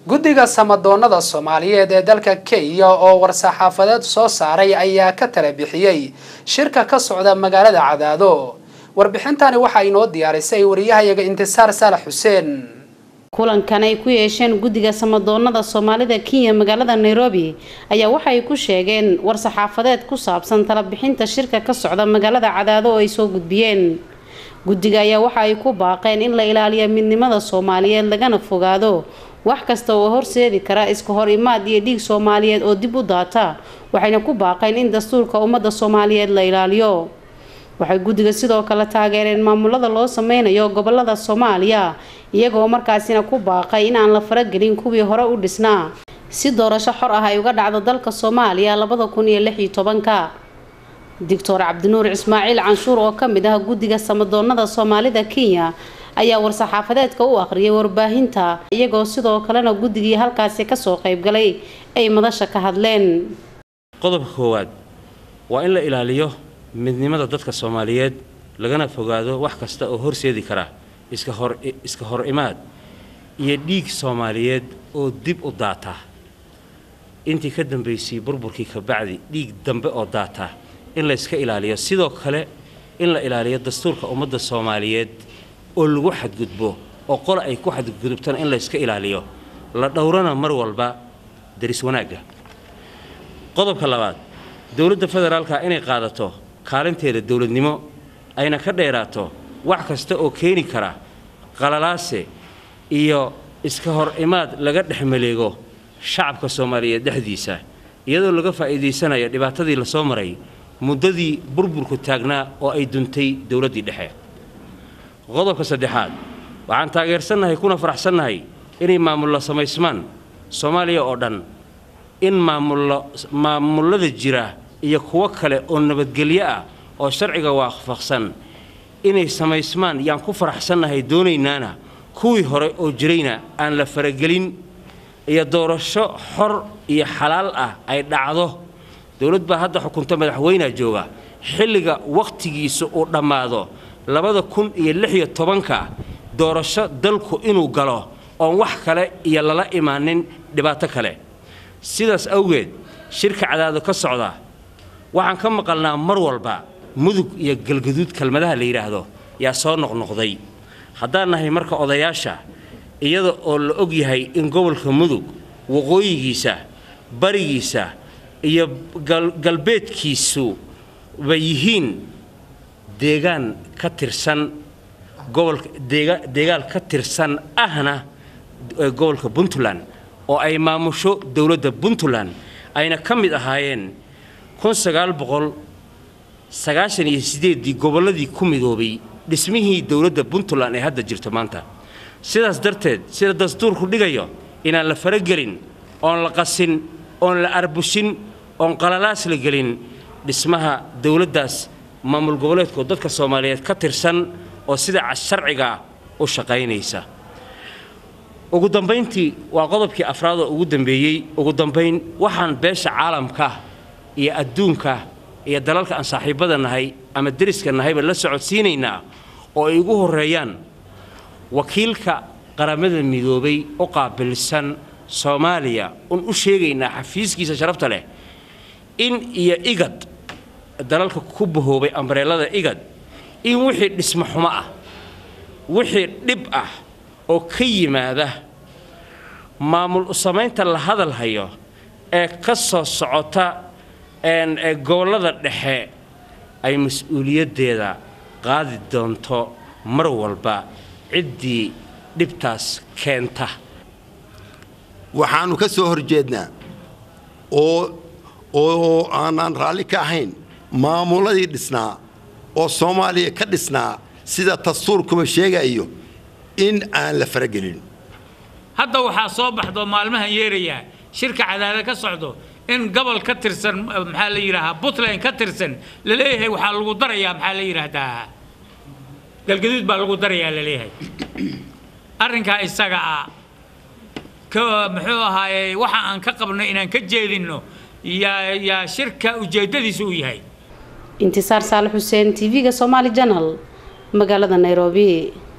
guddiga samadoonada soomaaliyeed ee dalka kenya oo war-saxaafadeed soo saaray ayaa ka tala bixiyey shirka ka socda magaalada cadaado warbixintani waxaa inoo diyaarisay wariyahayaga intisaar saalax xuseen kulankan ay ku yeesheen guddiga samadoonada soomaalida kenya magaalada nairobi ayaa waxay ku sheegeen war-saxaafadeed ku saabsan talabixinta shirka ka socda magaalada cadaado oo ay soo gudbiyeen guddiga ayaa waxa ay ku baaqeen in la ilaaliyo midnimada soomaaliyeed lagana fogaado wax kasta oo horseedi kara iska hor imaad iyo dhiig soomaaliyeed oo dib u daata waxayna ku baaqeen in dastuurka ummadda soomaaliyeed la ilaaliyo waxay guddiga sidoo kale taageereen maamulada loo sameynayo gobolada soomaaliya iyagoo markaasina ku baaqay in aan la faragelin kuwii hore u dhisnaa si doorasho xor ah ay uga dhacdo dalka soomaaliya labada kun iyo lix iyo tobanka doctor cabdinuur ismaaciil canshuur oo ka mid ah guddiga samadoonada soomaalida kenya ayaa war-saxaafadeedka u aqriyay warbaahinta iyagoo sidoo kalena guddigii halkaasi kasoo qaybgalay ay madasha ka hadleen qodobka koowaad waa in la ilaaliyo midnimada dadka soomaaliyeed lagana fogaado wax kasta oo horseedi kara iska hor iska hor imaad iyo dhiig soomaaliyeed oo dib u daata intii ka dambaysay burburkii kabacdi dhiig dambe oo daata in la yska ilaaliyo sidoo kale in la ilaaliyo dastuurka ummadda soomaaliyeed oo lagu xadgudbo oo qole ay ku xadgudubtana in la yska ilaaliyo la dhowrana mar walba daris wanaagga qodobka labaad dowladda federaalka inay qaadato kaalinteeda dowladnimo ayna ka dheeraato wax kasta oo keeni kara qalalaase iyo iska hor imaad laga dhex maleego shacabka soomaaliyeed dhexdiisa iyadoo laga faa'iidaysanayo dhibaatadii lasoo maray muddadii burburku taagnaa oo ay duntay dowladdii dhexe qodobka saddexaad waxaan taageersannahay kuna faraxsannahay inay maamullo samaysmaan soomaaliya oo dhan in maamullo maamullada jira iyo kuwo kale oo nabadgelyo ah oo sharciga waafaqsan inay samaysmaan yaan ku faraxsannahay doonaynaana kuwii hore oo jirayna aan la faragelin iyo doorasho xor iyo xalaal ah ay dhacdo dowlad baa hadda xukunta madaxweynea jooga xilliga wakhtigiisa uu dhammaado labada kun iyo lix iyo tobanka doorasho dalku inuu galo oon wax kale iyo lala imaanin dhibaato kale sidaas awgeed shirka cadaado ka socda waxaan ka maqalnaa mar walba mudug iyo galgaduud kelmadaha la yidhaahdo yaa soo noqnoqday haddaan nahay marka odayaasha iyada oo la og yahay in gobolka mudug waqooyigiisa barigiisa iyo galbeedkiisu ba yihiin deegaan ka tirsan gobolka deegaan ka tirsan ahna gobolka puntland oo ay maamusho dowladda puntland ayna ka mid ahaayeen kun sagaal boqol sagaashan iyo sideeddii gobolladii ku midoobay dhismihii dowladda puntland ee hadda jirto maanta sidaas darteed sida dastuurku dhigayo inaan la faragelin oon la qasin oon la arbushin oon qalalaas la gelin dhismaha dowladdaas maamul goboleedkoo dadka soomaaliyeed ka tirsan oo sida sharciga u shaqaynaysa ugu dambayntii waa qodobkii afraad oo ugu dambeeyey ugu dambayn waxaan beesha caalamka iyo adduunka iyo dalalka aan saaxiibbada nahay ama deriska nahayba la socodsiinaynaa oo ay ugu horreeyaan wakiilka qaramada midoobay u qaabilsan soomaaliya un u sheegaynaa xafiiskiisa sharafta leh in iyo igad dalalka ku bahoobay ambareelada igad in wixii dhismo xumo ah wixii dhib ah oo ka yimaada maamul u samaynta la hadal hayo ee ka soo socota gobollada dhexe ay mas-uuliyaddeeda qaadi doonto mar walba ciddii dhibtaas keenta waxaannu ka soo horjeednaa oo oo aanaan raalli ka ahayn maamuladii dhisnaa oo soomaaliya ka dhisnaa sida dastuurkuba sheegayo in aan la faragelin hadda waxaa soo baxdo maalmahan yeerayaa shirka cadaada ka socdo in gobol ka tirsan maxaa la yidhaahaa puntland ka tirsan la leeyahay waxaa lagu darayaa maxaa la yidhaahdaa galgaduud baa lagu darayaa la leeyahay arrinkaa isaga ah ka muxuu ahaaye waxa aan ka qabno inaan ka jeedinno yaa yaa shirka ujeeddadiisu uu yahay intisaar saalax xuseen tv-ga somaali janal magaalada nairobi